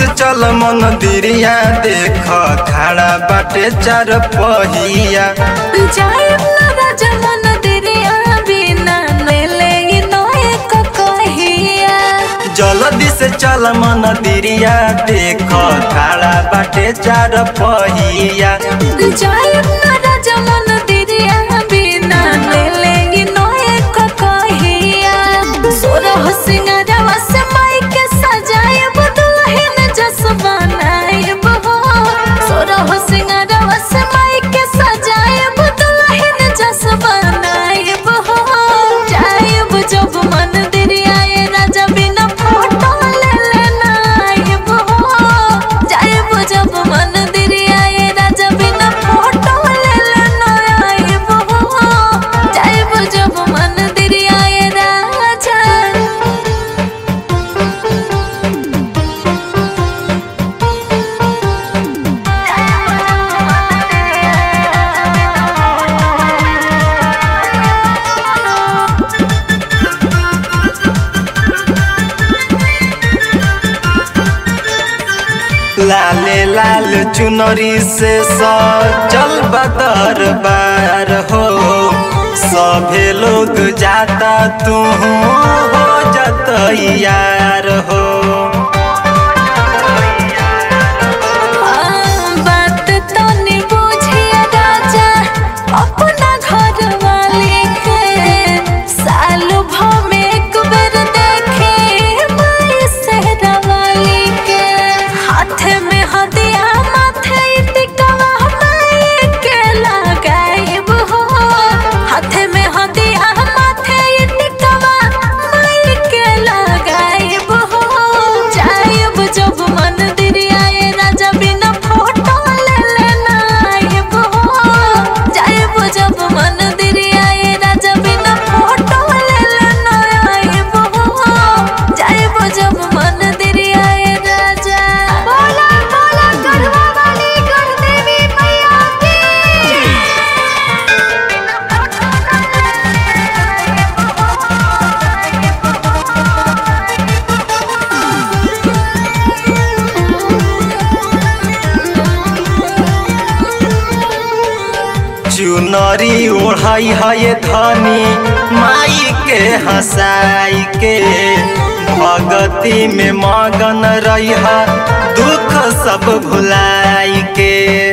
से चल मंदिरिया देख खड़ा बाटे चार पहिया जायब ना राजा मन दिरिया बिना नेले इनो एक कहिया जल्दी से चल मंदिरिया देख खड़ा बाटे चार पहिया जायब ना राजा मन दिरिया बिना नेले इनो एक कहिया सोरह सिंगारवा से माई के सजायब दुल्हन जस बनायब हो सोरह सिंगारवा से माई के सजायब दुल्हन जस बनायब हो जायब जब मन दिरिया ये राजा बिना फोटो ले लेना आयब हो जायब जब मन दिरिया ये राजा बिना फोटो ले लेना आयब हो जायब जब मन दिरिया ये राजा लाले लाल चुनरी से सजल बदर बार हो सभे लोग जाता तू हो जत यार हो बात तो नहीं बुझिया राजा अपना घर वाले के साल भर में एक बेर देखे माई सेहरा वाली के हाथ में हदिया माथे टिकवा माई के लगाइब हो हाथ में हदिया माथे टिकवा माई के लगाइब हो जाइब जब मन दिरिया ये राजा बिना फोटो ले लेना आइब हो जाइब जब मन दिरिया ये राजा बिना फोटो ले लेना आइब हो जाइब जब मन दिरिया ये राजा बोला बोला गढ़वा वाली गढ़ देवी मैया चुनरी ओढ़ाई है धनी माई के हंसाई के भगती में मगन रही दुख सब भुलाई के